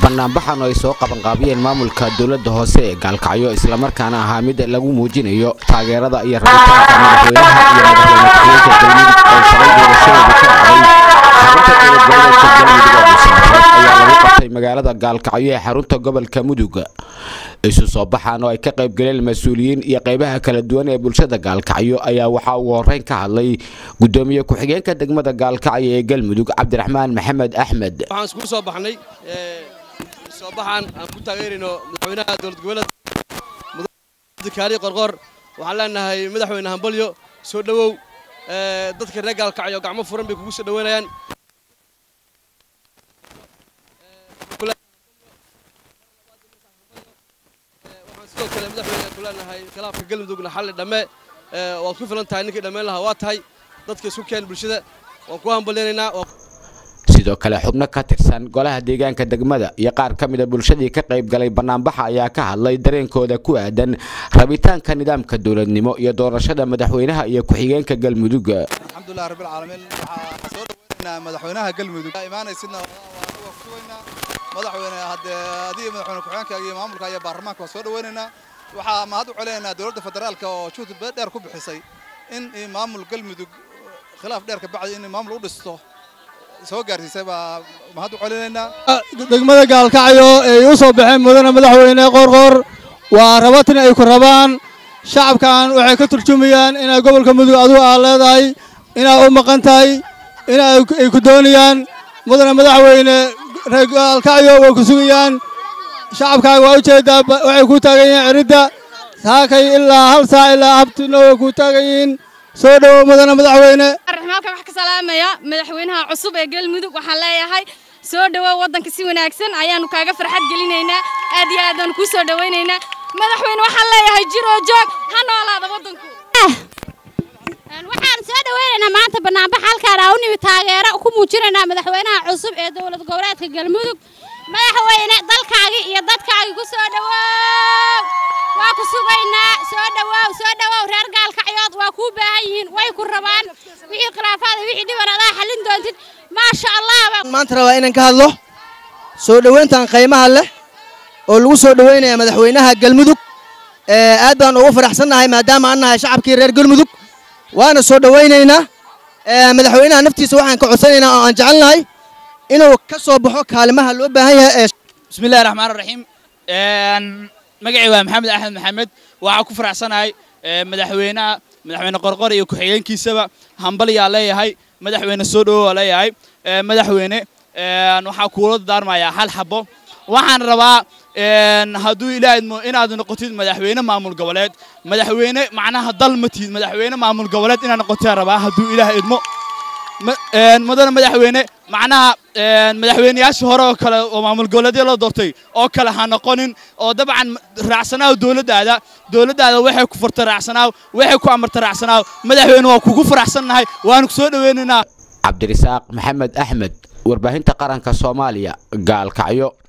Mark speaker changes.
Speaker 1: banaanbaxan oo ay soo qabanqaabiyeen maamulka dowladda hoose ee gaalkacyo islamarkaana ahaa mid lagu muujinayo taageerada iyo rabitaanka madaxweynaha iyo madaxweyne ku-xigeenka galmudug oo shalay doorashadeedu ka dhacday xarunta dowlad goboleedka galmudug oo dhuusamareed ayaa lagu qabtay magaalada gaalkacyo ee xarunta gobolka mudug isu soo baxaan oo ay ka qayb galeen mas-uuliyiin iyo qaybaha kala duwan ee bulshada gaalkacyo ayaa waxaa ugu horreyn ka hadlay gudoomiye ku-xigeenka degmada gaalkacyo ee galmudug cabdiraxmaan maxamed axmed
Speaker 2: waxaan iskugu soo baxnay soo baxaan aan ku taageerayno madaxweynaha dowlad goboleed mudakaari qorqor waxaan leenahay madaxweyne hambalyo soo dhowow dadka reer gaalkacyo gacmo furan bay kugu soo dhoweynayaan waxaan sidoo kale madaxweyne ku leenahay khilaafka galmudugna xalli dhamme waad ku filan tahay ninkii dhammayn lahaa waa tahay dadka isku keen bulshada waan ku hambalyaynaynaa
Speaker 1: sidoo kale xubno ka tirsan golaha deegaanka degmada iyo qaar ka mida bulshadii ka qayb galay banaanbaxa ayaa ka hadlay dareenkooda ku aadan rabitaanka nidaamka dowladnimo iyo doorashada madaxweynaha iyo ku-xigeenka galmudug
Speaker 3: alxamdulilah rabbil caalamiin waxaa soo dhaweynaynaa madaxweynaha galmudug imaanaysidna waa ku sugaynaa madaxweyne haddee adiga madaxweyne ku-xigeenka iyo maamulka iyo baarlamaanka waa soo dhaweynaynaa waxaa mahad u celinaynaa dowladda federaalka oo juhdi dheer ku bixisay in maamul galmudug khilaaf dheer ka bacdi in maamul u dhisto soo gaarsiisay baa mahad u celinaynaa
Speaker 4: degmada gaalkacyo ay u soo baxeen mudane madaxweyne qoorqoor waa rabatin ay ku rabaan shacabkan waxay ka turjumayaan inay gobolka mudug adigu aad leedahay inaad u maqan tahay in ay ku doonayaan mudane madaxweyne reer gaalkacyo way ku sugayaan shacabkaaga waa ujeedaa waxay ku taagan yihiin ciridda saakay ilaa hal saac ilaa habtina way ku taagan yihiin soo dhowow mudane madaxweyne
Speaker 5: halkan wax ka salaamaya madaxweynaha cusub ee galmudug waxaan leeyahay soo dhowow waddanka si wanaagsan ayaanu kaaga farxad gelinaynaa aad iyo aadaanu kuu soo dhowaynaynaa madaxweyne waxaan leeyahay jiroo joog ha noolaada waddanku
Speaker 6: waxaan soo dhawaynaynaa maanta banaanbax halkaan aa u nimi taageero ku muujinaynaa madaxweynaha cusub ee dowlad goboleedka galmudug madaxweyne dalkaagii iyo dadkaagii ku soo dhowow waa ku sugaynaa soo dhowow soo dhowow reer gaalkacyood waa kuu baahan yihiin way ku rabaan wixii khilaafaada wixii dhiban adaa xallin doontid maasha allah
Speaker 7: maanta rabaa inaan ka hadlo soo dhowayntan qiimaha leh oo lagu soo dhowaynaya madaxweynaha galmudug aad baan ugu faraxsannahay maadaama aan nahay shacabkii reer galmudug waana soo dhowaynaynaa madaxweynaha naftiisa waxaan ka codsanaynaa oo aan jecelnahay inuu ka soo baxo kaalimaha loo baahan yahay ee
Speaker 8: bismillahi raxmaan raxiim magacii waa maxamed axmed maxamed waxaa ku faraxsanahay madaxweynaha madaxweyne qorqor iyo ku-xigeenkiisaba hambalyaa leeyahay madaxweyne soo dhowowaa leeyahay madaxweyne waxaa kuula daarmayaa hal xabo waxaan rabaa hadduu ilaahidmo inaad noqotid madaxweyne maamul goboleed madaxweyne macnaha dal ma tihid madaxweyne maamul goboleed inaad noqotid rabaa hadduu ilaah idmo mudane madaxweyne macnaha madaxweyneyaashii hore oo kale oo maamul goboleedya loo doortay oo kale ha noqonin oo dabcan raacsanaaw dowladdaada dowladdaada waxay ku furtay raacsanaaw waxay ku amartay raacsanaaw madaxweyne waa kugu faraxsannahay waanu ku soo dhoweynaynaa
Speaker 1: cabdirisaaq maxamed axmed warbaahinta qaranka soomaaliya gaalkacyo